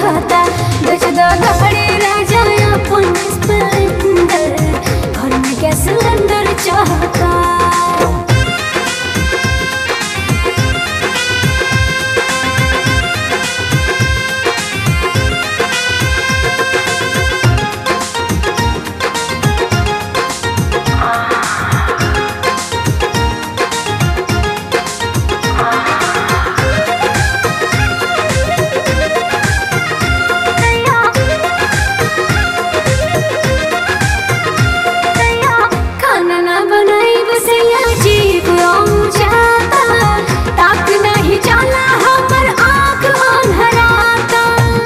चाहता बेचदा गाड़ी राजा अपन स्प्लेंडर घर में गैस सिलेंडर चाहता खाना ना बनाई बसैया जीव आऊं जाता ताक नहीं जाला हमर आँख अन्हराता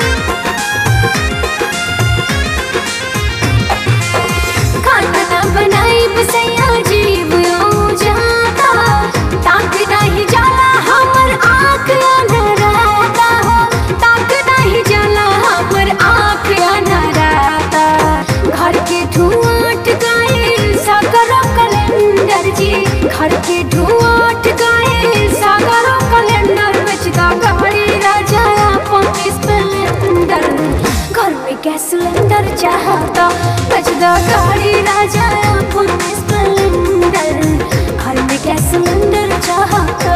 खाना ना बनाई बसैया जीव आऊं जाता ताक नहीं जाला हमर आँख अन्हराता हो ताक नहीं जाला हमर आँख अन्हराता घर के धुआं अटकाए सागर कैलेंडर जी घर के धुआं अटकाए सागर कैलेंडर बेचदा गाड़ी राजा अपन स्प्लेंडर घर में गैस सिलेंडर चाहता बेचदा गाड़ी राजा अपन स्प्लेंडर घर में गैस सिलेंडर चाहता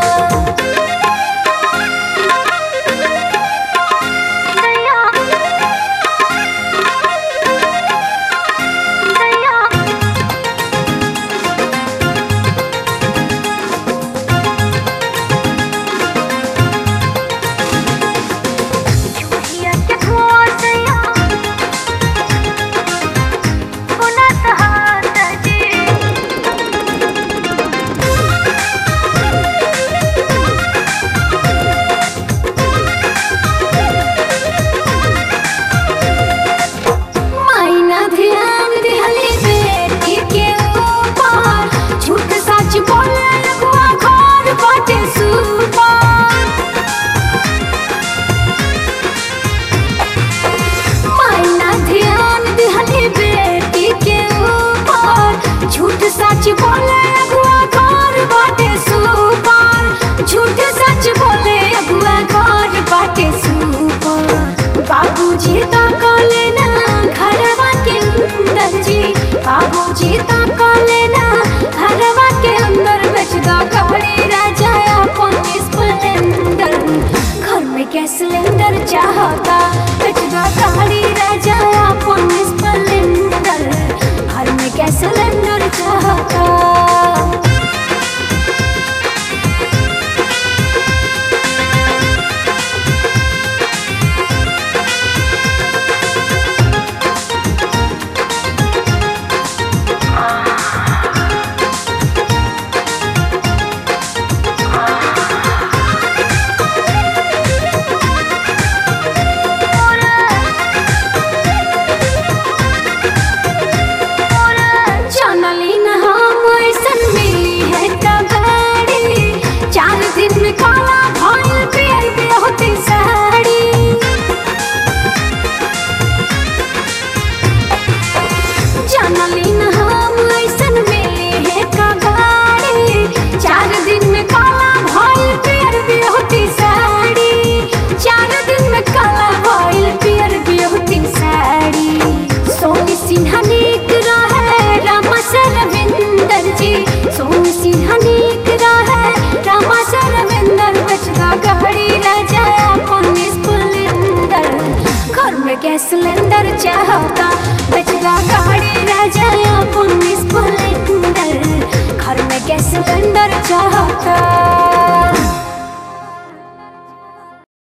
मायना ध्यान दिहली बेटी के ऊपर झूठ सच बोले लगवा घर बाटे सुपर मायना ध्यान दिहली बेटी के ऊपर झूठ सच बोले लगवा घर बाटे सुपर झूठ सच बोले अगुआ घर बाटे सुपर बाबूजी तो कले ना घरवा के अंदर जी बाबूजी तो कले ना घरवा के अंदर बेच दो गाड़ी राजा अपन स्प्लेंडर घर में गैस सिलेंडर चाहता बेच दो गाड़ी राजा अपन स्प्लेंडर घर में गैस सिलेंडर चाहता जानली न हम ऐसन मिली है कबाड़ी चार दिन में काला भइल पियर पे होती साड़ी जानली न हम ऐसन मिली है कबाड़ी चार दिन में काला भइल पियर पे होती साड़ी चार दिन में काला भइल पियर पे होती साड़ी सोनी सिन्हा नीक रहे रामा सरविंदर जी सोनी सिन्हा नीक रहे रामा सरविंदर बचदा गाड़ी राजा अपन स्प्लेंडर घर में गैस सिलेंडर चाहता बचदा गाड़ी राजा अपन स्प्लेंडर घर में गैस सिलेंडर चाहता